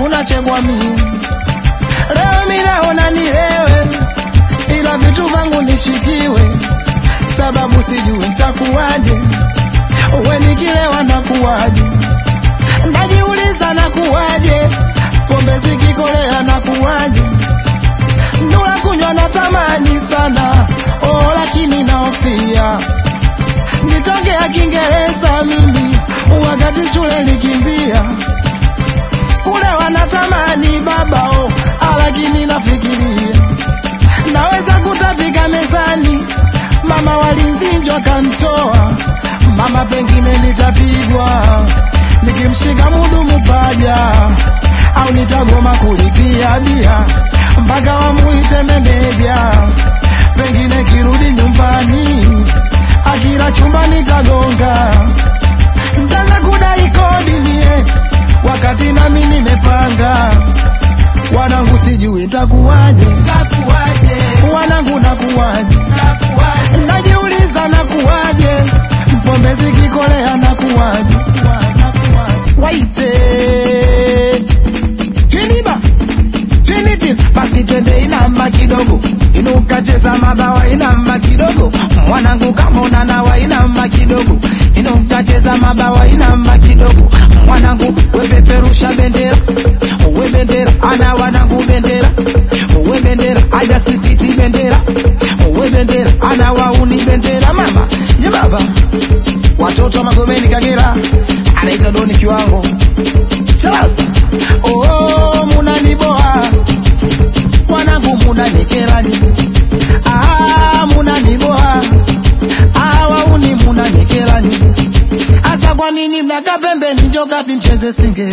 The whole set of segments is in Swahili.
unachegwa mimi leo minaona nilewe ila vitu vangu nishikiwe sababu sijui ntakuwaje we nikilewa nakuwaje najiuliza nakuwaje pombe zikikolea nakuwaje ndula kunywa natamani sana oh, lakini naofia nitongea kiingereza mimi wakati shule likimbia kule wanatamani babao lakini nafikiria naweza kutapika mezani mama walinzinjwa kantoa mama pengine nitapigwa nikimshika mudumu paja au nitagoma kulipia bia mpaka wamuite meneja pengine kirudi nyumbani akila chumba nitagonga ntaanza kudai kodi mie wakati nami nimepanga wanangu sijui ntakuwaje wanangu nakuwaje najiuliza nakuwaje pombe zikikolea nakuwaje waite twiniba twiniti basi twende inamba kidogo inukacheza mabawa inamba kidogo mwanangu kama unanawa inamba kidogo inukacheza mabawa inamba kidogo mwanangu wepeperusha bendera we bendera ana wanangu bendera we bendera aja sisiti bendera we bendera ana wauni bendera mama ye baba watoto wa magomeni kagera anaita doni kiwango charasa oh, munaniboa wanangu munanikelani ah, munaniboa ah, wauni munanikelani asa kwa nini mnaka pembeni njokati mcheze singe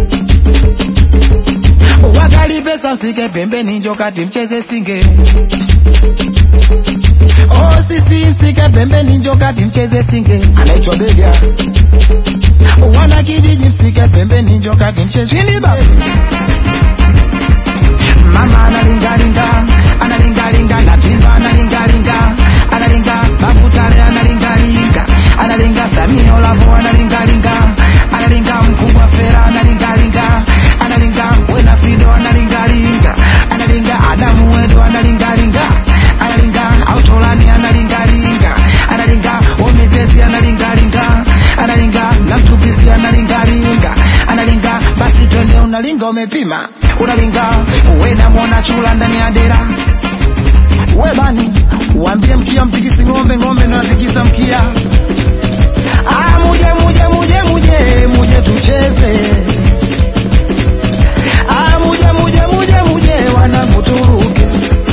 wakali pesa msike pembeni njokati mcheze singe oh, sisi msike pembeni njokati mcheze singe anaitwa bega wana kijiji msike pembeni njokati mcheze Shiliba. mama analingalinga analingalinga natimba analingalinga analinga bakutale analingalinga analinga samio lavo analingalinga analinga mkubwa fera analingalinga analinga wena fido analingalinga analinga adamu wedo analingalinga analinga autolani analingalinga analinga omitesi analingalinga analinga namtupisi analingalinga analinga basi twende unalinga umepima unalinga wena mwona chula ndani ya dera we bani uambie mkia mtikisi ng'ombe ng'ombe ndo natikisa mkia ah, muje muje muje muje muje tucheze ah, muje muje muje muje wanangu turuke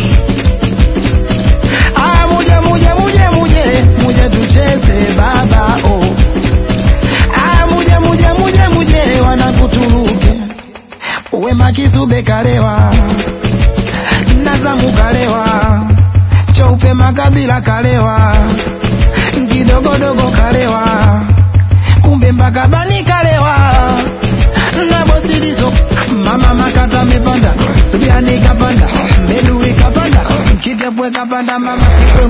ah, muje muje muje muje muje tucheze baba oh. ah, muje muje muje muje wanangu turuke wema kizube kalewa nazamu kalewa cheupe makabila kalewa kidogodogo kalewa kumbe mpaka bani kalewa na bosilizo mama makata mepanda subiani kapanda mbedui kapanda kitepwe kapanda mama kikwe